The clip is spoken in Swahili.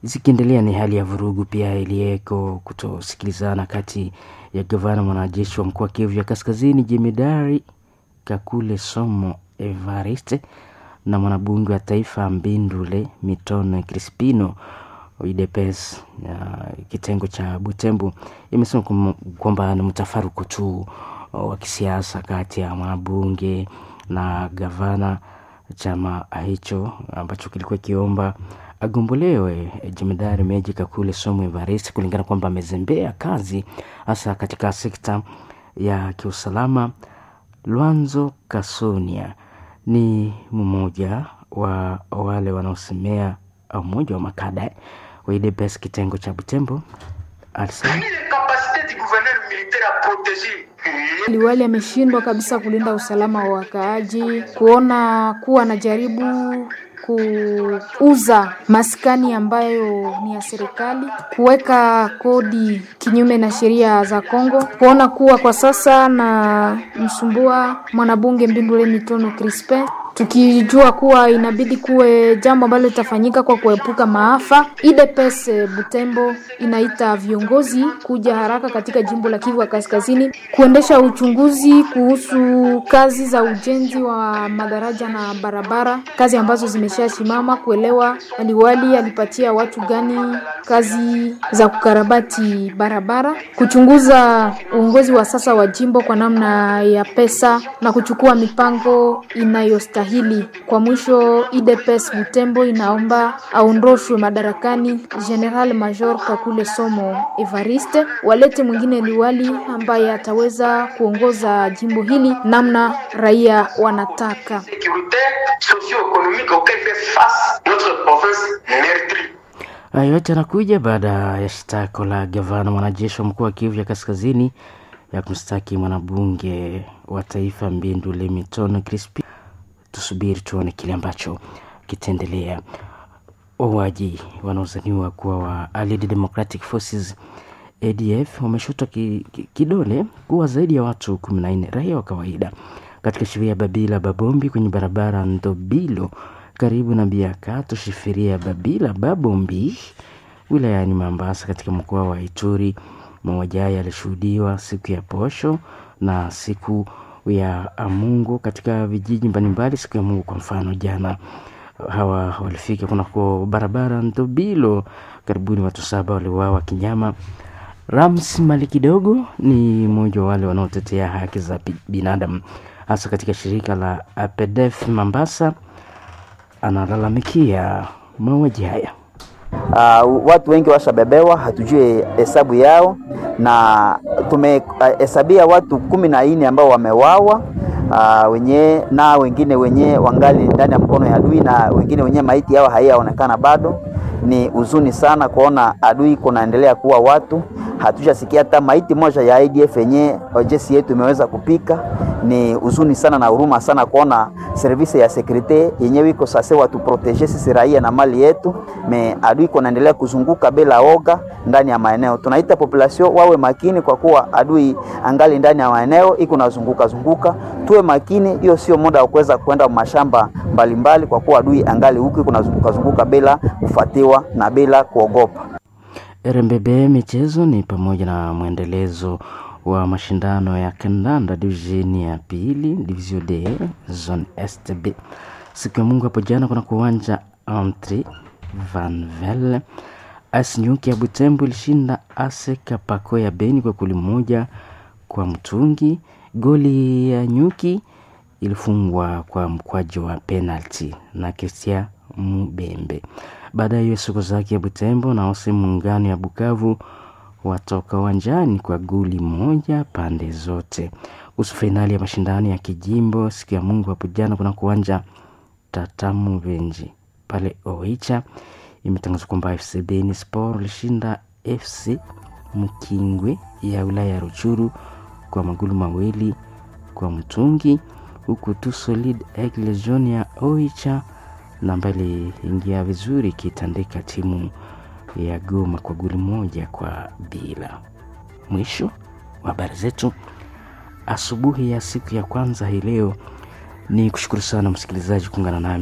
zikiendelea ni hali ya vurugu pia iliyeko kutosikilizana kati ya gavana mwanajeshi wa mkoa Kivu ya Kaskazini jemedari Kakule Somo Evariste na mwanabunge wa taifa Mbindule Mitono Crispino UDPS ya kitengo cha Butembo imesema kwamba ni mtafaruku tu wa kisiasa kati ya mwanabunge na gavana. Chama hicho ambacho kilikuwa kiomba agombolewe jemedari Meji Kakule Somo Evariste kulingana kwamba amezembea kazi hasa katika sekta ya kiusalama. Lwanzo Kasonia ni mmoja wa wale wanaosemea au mmoja wa makada wa UDPS kitengo cha Butembo alisema Liwali ameshindwa kabisa kulinda usalama wa wakaaji, kuona kuwa anajaribu kuuza maskani ambayo ni ya serikali, kuweka kodi kinyume na sheria za Kongo, kuona kuwa kwa sasa na msumbua mwanabunge Mbindule Mitono Crispin tukijua kuwa inabidi kuwe jambo ambalo litafanyika kwa kuepuka maafa. UDPS Butembo inaita viongozi kuja haraka katika jimbo la Kivu ya Kaskazini kuendesha uchunguzi kuhusu kazi za ujenzi wa madaraja na barabara, kazi ambazo zimeshasimama, kuelewa aliwali alipatia watu gani kazi za kukarabati barabara, kuchunguza uongozi wa sasa wa jimbo kwa namna ya pesa na kuchukua mipango inayostahili hili. Kwa mwisho, UDPS Butembo inaomba aondoshwe madarakani General Major Kakule Somo Evariste, walete mwingine liwali ambaye ataweza kuongoza jimbo hili namna raia wanataka. Hayo yote yanakuja baada ya shtako la gavana mwanajeshi wa mkoa wa Kivu ya Kaskazini ya kumstaki mwanabunge wa taifa Mbindule Mitono Crispin tusubiri tuone kile ambacho kitaendelea. Wauaji wanaozaniwa kuwa wa Allied Democratic Forces ADF wameshutwa ki, ki, kidole kuwa zaidi ya watu kumi na nne raia wa kawaida katika shiria ya Babila Babombi kwenye barabara Ndobilo karibu na Biakato shifiria Babila Babombi wilayani Mambasa katika mkoa wa Ituri. Mauaji haya yalishuhudiwa siku ya posho na siku ya Mungu katika vijiji mbalimbali siku ya Mungu. Kwa mfano, jana hawa walifika kunako barabara Ndobilo, karibuni watu saba waliuawa kinyama. Rams Mali kidogo ni mmoja wa wale wanaotetea haki za binadamu hasa katika shirika la APDF Mambasa, analalamikia mauaji haya. Uh, watu wengi washabebewa, hatujui hesabu yao, na tumehesabia uh, watu kumi na nne ambao wamewawa uh, wenye na wengine wenye wangali ndani ya mkono ya adui na wengine wenye maiti yao haiyaonekana bado. Ni huzuni sana kuona adui kunaendelea kuwa watu, hatujasikia hata maiti moja ya ADF yenye jeshi yetu imeweza kupika. Ni huzuni sana na huruma sana kuona service ya sekurite yenyewe iko sasa watu protege sisi raia na mali yetu, me adui kunaendelea kuzunguka bila oga ndani ya maeneo. Tunaita population wawe makini, kwa kuwa adui angali ndani ya maeneo iko nazunguka zunguka. Tuwe makini, hiyo sio muda wa kuweza kwenda mashamba mbalimbali mbali, kwa kuwa adui angali huku iko nazunguka zunguka bila kufuatiwa na bila kuogopa. RMBB michezo ni pamoja na mwendelezo wa mashindano ya kandanda divisheni ya pili division D zone STB siku ya Mungu hapo jana kuna kuwanja Antri Vanvel AS Nyuki ya Butembo ilishinda ASE Kapako ya Beni kwa goli moja kwa mtungi. Goli ya Nyuki ilifungwa kwa mkwajo wa penalty na Christian Mubembe. Baada ya siku zake ya Butembo na ose muungano ya Bukavu watoka uwanjani kwa goli moja pande zote. Kuhusu fainali ya mashindano ya kijimbo siku ya Mungu hapo jana kuna kuwanja Tatamu Venji pale Oicha, imetangazwa kwamba FC Beni Sport ilishinda FC Mkingwe ya wilaya ya Ruchuru kwa magoli mawili kwa mtungi, huku tu Solid Egg Legion ya Oicha na mbali ingia vizuri ikitandika timu ya Goma kwa goli moja kwa bila. Mwisho wa habari zetu asubuhi ya siku ya kwanza hii leo. Ni kushukuru sana msikilizaji kuungana nami.